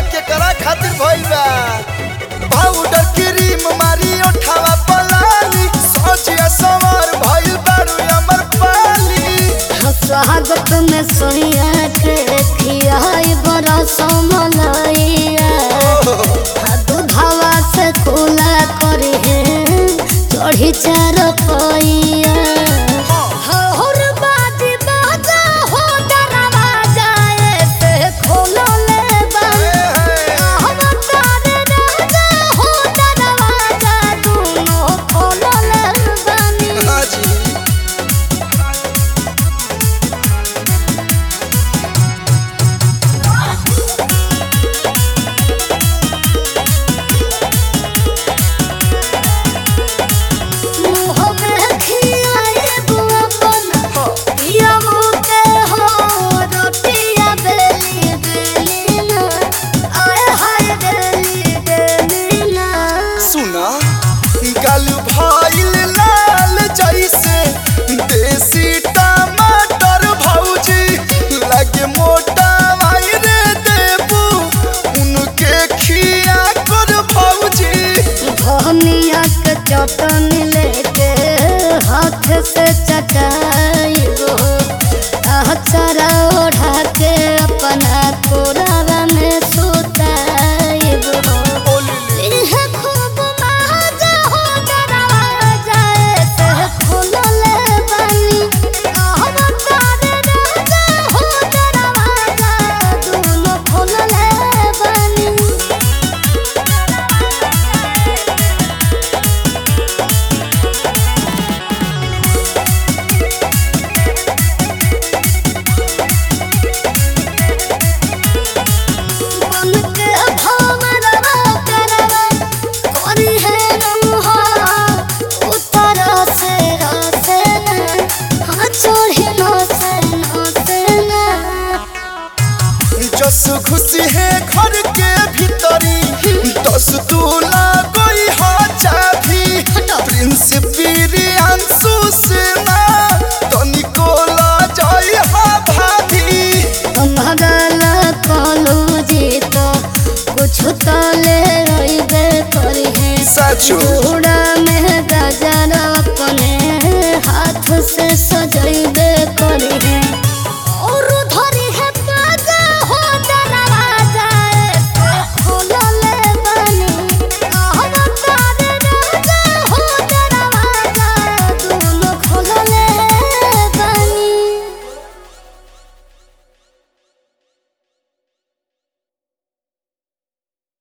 केकरा खातिर भइल बा पाउडर क्रीम मारी ओठावा पलाली सोचिया सवार भइल बारू अमर पाली स्वागत में सोनिया के खियाई बड़ा समलैया दूधवा से खुला करी है चढ़ी चार पैया हर बाजी बाजा हो दरवाजा ऐसे खोलो ले बंद हम तारे राजा हो दरवाजा दोनों खोलो ले बनी हाजी मुँह में खियाए बुआ बना पिया मुते हो रोटिया बेली बेली ना आए हाय बेली बेली ना सुना गल भइल लाल जैसे देसी टमाटर भौजी लगे मोटा रे देबू उनके खिया कर भौजी धनिया के चटनी लेके हाथ से चटाइबो अचरा ओढ़ा के अपना कोरावा में सुताइबो इहे खूब मजा हो दरवाजा ऐसे खुलले बानी हम तारे राजा हो दरवाजा दोनों खुलले बानी बन के भंवरवा करवा कोरी है रंहा उतर से रसे न हाँ चढ़ी न से न से न जस खुशी है घर के भीतरी दस दूला कोई हा चाभी प्रिंस बिरियांसु सेना तनिको ला जाई हा भाभी भगल कलू जी तो कुछ तो ले रही करी है सचो चूड़ा में गजर अपने हाथ से सजैबे